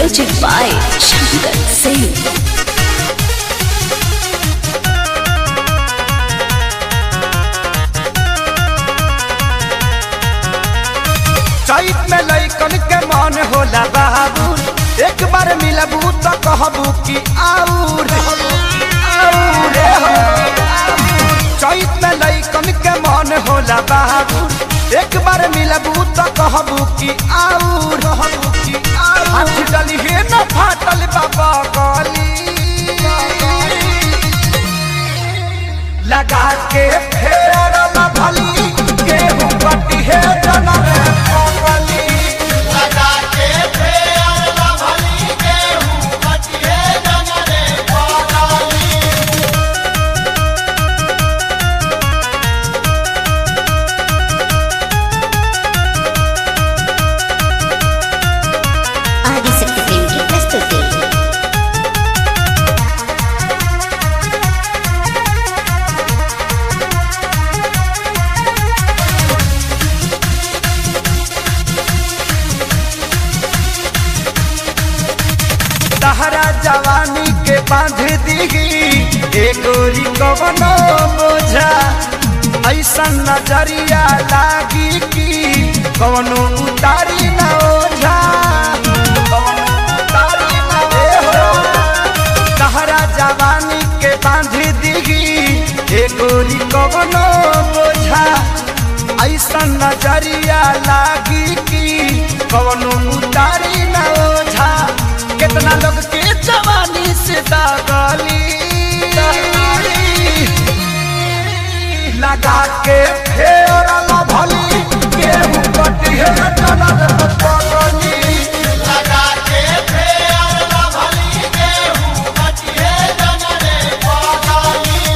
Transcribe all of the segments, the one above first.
Music by Shankar Singh. चैत में लैकन के मन होला बाबू एक बार मिलबू तो कहबू कि आऊर आऊर हो। चैत में लैकन के मन होला बाबू एक बार मिलबू तो कहबू कि आऊर कहबू कि आऊर हाथ डली हे न फाटल बाबा गली लगा के फेर न भली गेहूं कटी है जनम पगली ఆదిశక్తి ఫిల్మ్ కి ప్రస్తుతి तहरा जवानी के बांध दीगी एगोरी कवनो बोझा ऐसा नजरिया लागी कि कवनो उतारी न ओझा कवनो उतारी न ओझा। तहरा जवानी के बांध दीगी एगोरी कवनो बोझा ऐसा नजरिया लागी कि कवनो उतारी न ओझा कितना लोग के जवानी से दागली लगा के फेर न भली गेहूं कटी है जनर पगली लगा के फेर न भली गेहूं कटी है जनर पगली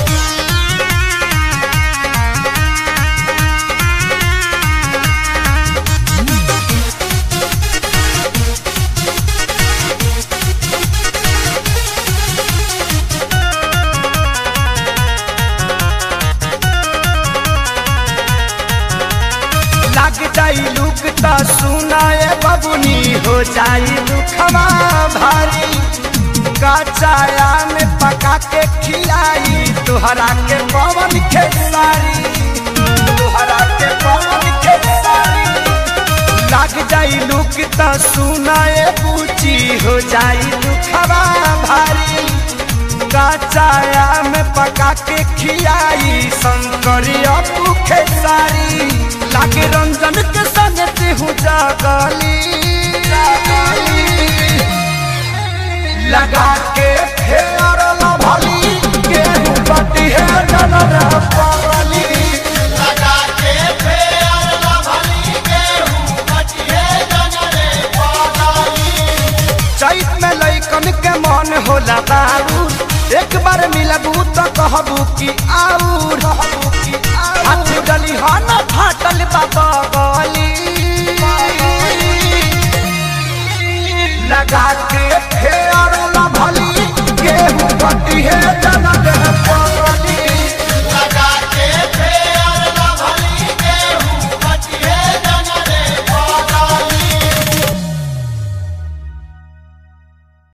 लग जाई लुक त सुनाए बबुनी हो जाई दुखवा भारी कचाया में पका के खिलाई तुहरा के पवन खेसारी तुहरा के पवन खेसारी लग जाई लुक त सुनाए पूची हो जाई दुखवा भारी कचाया में पका के खियाई शंकरिया भूखे सारी लागे रंजन के संग हूँ जागली लगा के फेर न भली गेहूं बटी है जनर पगली लगा के फेर न भली गेहूं बटी है जनर पगली चैत में लैकन के मन होला बाबू एक बार मिलबू तो कहबू कि आऊर हाथ डली हा न फाटल बाबा गली लगा के फेर न भली गेहूं कटी है जनक